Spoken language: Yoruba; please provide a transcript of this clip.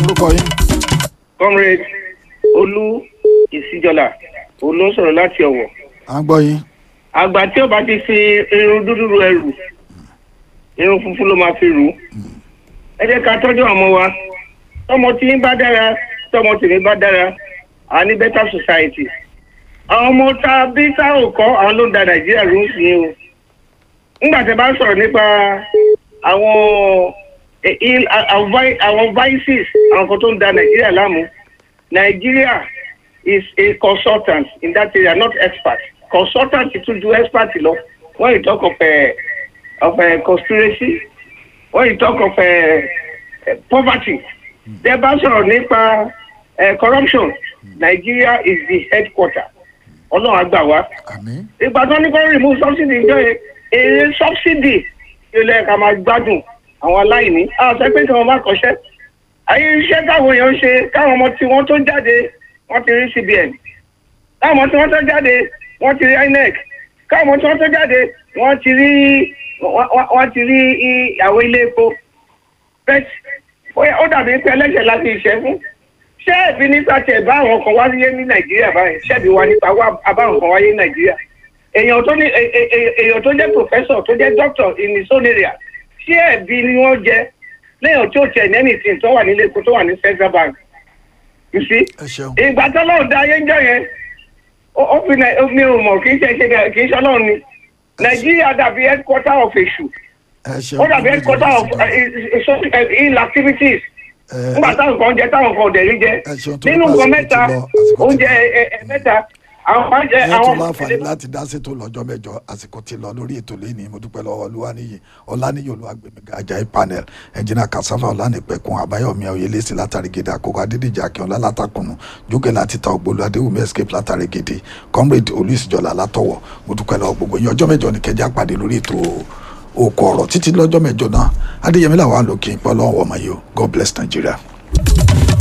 orúkọ yín comrade olú ìsíjọlá olú ń sọ̀rọ̀ láti ọ̀wọ̀ à ń gbọ́ yín àgbà tí ó bá ti fi irun dúdú ru ẹrù irun funfun ló máa fi rù ú ẹ jẹ́ ká tọ́jú àwọn ọmọ wa tọmọ tí ń bá dára tọmọ tèmi bá dára à ní better society àwọn ọmọ tá a bí tá ò kọ́ àwọn ló ń da nàìjíríà ló ń sìn o nígbà tí a bá ń sọ̀rọ̀ nípa àwọn eh, il- àwọn vi- àwọn vices àwọn kan tó ń da nàìjíríà láàmú nàìjíríà is a consultant in that area not expert consultant tún ju expert lọ when you talk of uh, of uh, conspiracy when you talk of uh, uh, poverty tẹ bá sọ̀rọ̀ nípa uh, corruption nigeria is the headquarter ọlọ́run àgbà wa àmín ìgbà tó ní kó remove subsidy ìjọ yẹn èrè subsidy yóò lẹ́yìn ká máa gbádùn àwọn aláìní àwọn sọ pé kí wọ́n má kọ́ṣẹ́ ayé iṣẹ́ táwọn èèyàn ń ṣe káwọn ọmọ tí wọ́n tó jáde wọ́n ti rí cbn káwọn ọmọ tí wọ́n tó jáde wọ́n ti rí inec káwọn ọmọ tí wọ́n tó jáde wọ́n ti rí wọ́n- wọ́n wọ́n ti rí i- àwọn ilé epo bẹ́ẹ̀ ó dàbí pé ẹlẹ́sẹ̀ láti ìṣẹ́ fún ṣé ẹ̀bí nípa tẹ̀ bá àwọn kan wáyé ní nàìjíríà báyìí ṣẹ́ẹ̀bí wa nípa wá abáwọn kan wáyé ní nàìjíríà èèyàn tó ní è- è- è- èèyàn tó jẹ́ professor tó jẹ́ doctor in his own area ṣé ẹ̀bí ni wọ́n jẹ lẹ́yìn tí ó tiẹ̀ ní anything tó wà nílé epo tó wà ní central bank you see ẹ ṣeun ìgbà tó lọ́ọ̀ da ayé ń jọ yẹn ó ó fi nà- ó- mi ò mọ̀ kì í ṣe ṣe kì í ṣe ọlọ́run ni nàìjíríà dàbí headquarter of èṣù ẹ ṣeun ó dàbí headquarter of uh, uh, social- uh, ill activities ẹ nígbà táwọn kan jẹ táwọn kan ò dẹ̀ rí jẹ ẹ ṣeun tó nínú nípa nǹkan àsìkò mẹ́ta ti lọ, àsìkò ti oúnjẹ lọ. ẹ- ẹ- mẹ́ta àwọn máa ń jẹ ẹ àwọn tún láǹfààní láti dá sétò lọ́jọ́ mẹ́jọ àsìkò ti lọ lórí ètò lẹ́ni mo dúpẹ́ lọ́wọ́ olúwaníyì ọláníyì olúwàgbẹ̀mí ajayi panel ẹnjìnà kasava ọlánìpẹ̀kun àbáyọ̀mí oyèlẹ́sì látàrí gèdè àkókò adédèjì akínọlá látàkùnù jókè láti ta ògbólú adéwùmí escape látàrí gèdè comrade olùsìjọlá látọwọ́ mo dúpẹ́ lọ́wọ́ gbogbo yín ọjọ́ mẹ́jọ ní kẹjá pàdé lórí ètò òkò ọ̀rọ̀ títí lọ́jọ́ mẹ́jọ náà adéyẹmí làwọn àlòkè ìpọ́lọ́wọ́ ọmọ yìí o god bless nigeria.